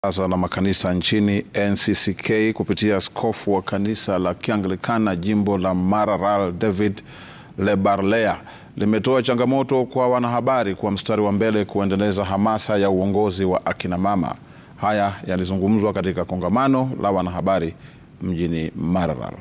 Baraza la makanisa nchini NCCK kupitia askofu wa kanisa la Kianglikana jimbo la Maralal David Lebarlea limetoa changamoto kwa wanahabari kuwa mstari wa mbele kuendeleza hamasa ya uongozi wa akina mama. Haya yalizungumzwa katika kongamano la wanahabari mjini Maralal.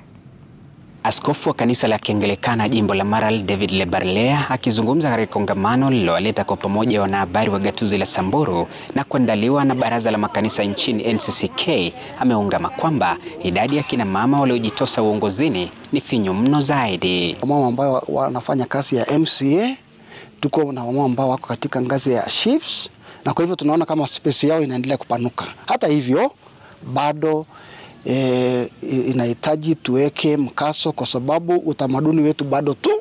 Askofu wa kanisa la Kianglikana jimbo la Maralal David Lebarlea akizungumza katika kongamano lililowaleta kwa pamoja wanahabari wa gatuzi la Samburu na kuandaliwa na baraza la makanisa nchini NCCK, ameungama kwamba idadi ya kina mama waliojitosa uongozini ni finyu mno zaidi. Wamama ambao wanafanya kazi ya MCA, tuko na wamama ambao wako katika ngazi ya chiefs, na kwa hivyo tunaona kama space yao inaendelea kupanuka. Hata hivyo bado E, inahitaji tuweke mkaso kwa sababu utamaduni wetu bado tu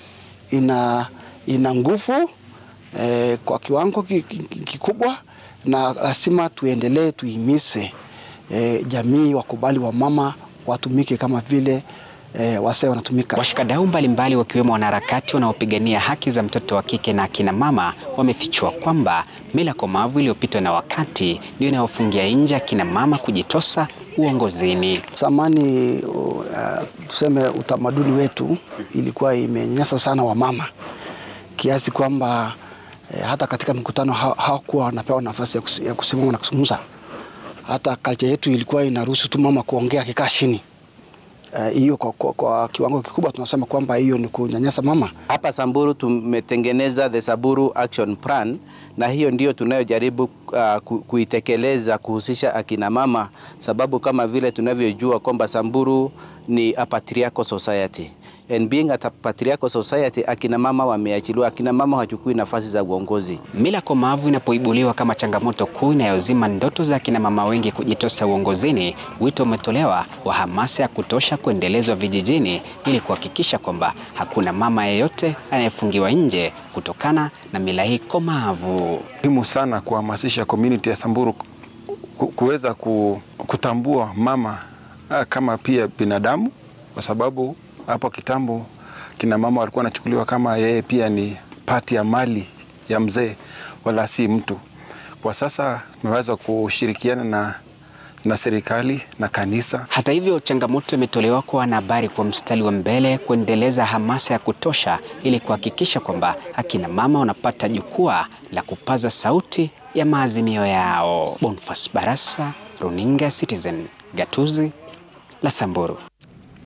ina, ina nguvu e, kwa kiwango kikubwa, na lazima tuendelee tuimise e, jamii wakubali wamama watumike kama vile E, wase wanatumika. Washikadau mbalimbali wakiwemo wanaharakati wanaopigania haki za mtoto wa kike na akina mama wamefichua kwamba mila komavu iliyopitwa na wakati ndio inayofungia nje akina mama kujitosa uongozini. Zamani uh, tuseme utamaduni wetu ilikuwa imenyanyasa sana wamama kiasi kwamba eh, hata katika mikutano hawakuwa wanapewa nafasi ya kusimama na kuzungumza. Hata culture yetu ilikuwa inaruhusu tu mama kuongea akikaa chini hiyo uh, kwa, kwa, kwa kiwango kikubwa tunasema kwamba hiyo ni kunyanyasa mama. Hapa Samburu tumetengeneza the Samburu Action Plan na hiyo ndio tunayojaribu uh, kuitekeleza kuhusisha akina mama, sababu kama vile tunavyojua kwamba Samburu ni a patriarchal society and being a patriarchal society, akina mama wameachiliwa, akina mama hawachukui nafasi za uongozi. Mila komavu inapoibuliwa kama changamoto kuu inayozima ndoto za akina mama wengi kujitosa uongozini, wito umetolewa wa hamasa ya kutosha kuendelezwa vijijini ili kuhakikisha kwamba hakuna mama yeyote anayefungiwa nje kutokana na mila hii komavu. Muhimu sana kuhamasisha community ya Samburu kuweza kutambua mama kama pia binadamu kwa sababu hapo kitambo kina mama walikuwa wanachukuliwa kama yeye pia ni pati ya mali ya mzee wala si mtu. Kwa sasa tumeweza kushirikiana na, na serikali na kanisa. Hata hivyo, changamoto imetolewa kwa wanahabari kwa mstari wa mbele kuendeleza hamasa ya kutosha ili kuhakikisha kwamba akina mama wanapata jukwaa la kupaza sauti ya maazimio yao. Bonfas Barasa, Runinga Citizen, gatuzi la Samburu.